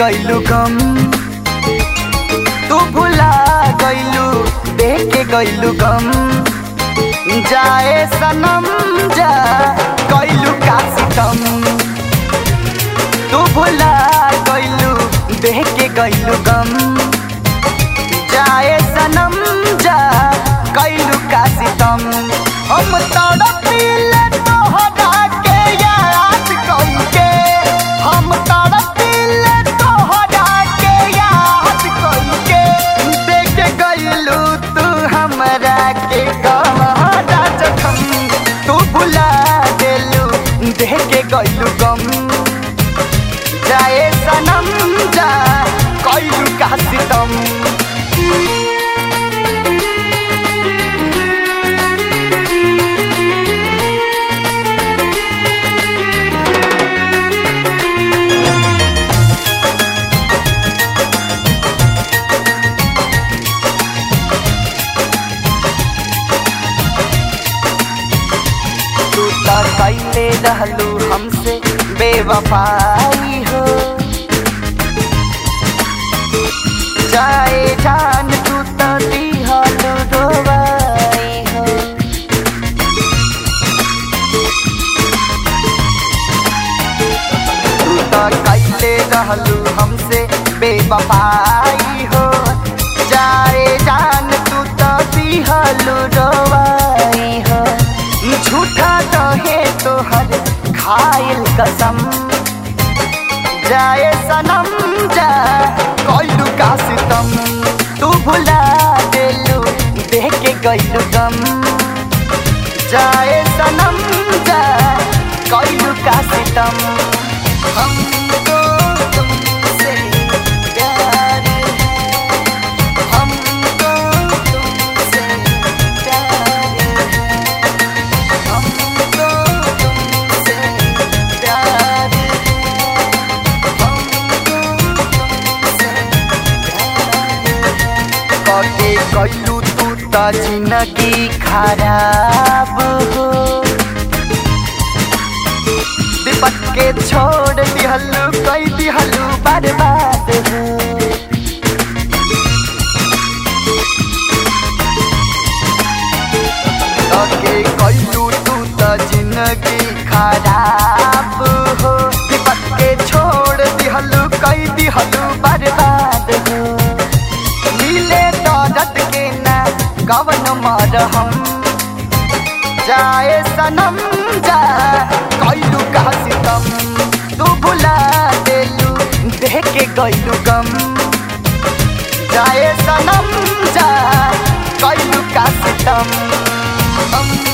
गइलू गम तू भुला गइलू देख के गइलू गम जाए सनम जा गइलू का सितम तू भुला गइलू देख के गइलू गम जाए सनम जा गइलू का सितम हम तड़पिले तोहरा के याद कइके हम तड़पिले तोहरा के याद कइके देख गइलू तू हमरा के गहरा जखम तू भुला देलू देख के गइलू गम जाए सनम जा कइलू का सितम तू त कैले रहलू हमसे बेवफाई हो जाए जान तू त दिहलू रोवाई हो तू त कैले रहलू हमसे बेवफाई हो जाए जान तू त दिहलू रोवाई हो झूठा रहे तोहर खाइल कसम जाए सनम जा कइलू का सितम तू भुला देलू देख के गइलू गम जाए सनम जा कइलू का सितम हमको तुमसे प्यार है हमको तुमसे प्यार है हमको तुमसे प्यार है हमको तुमसे प्यार है कके कैलू तू त जिंदगी खराब हो विपत के छोड़ दिहलू कई दिहलू बर्बाद हो तके कैलू तू त जिंदगी खराब हो विपत के छोड़ दिहलू कई दिहलू बर्बाद हो मिले दर्द के ना कवन मरहम जाए सनम जा कैलू का सितम तू भुला देलू देख के गइलू गम जाए सनम जा कैलू का सितम हम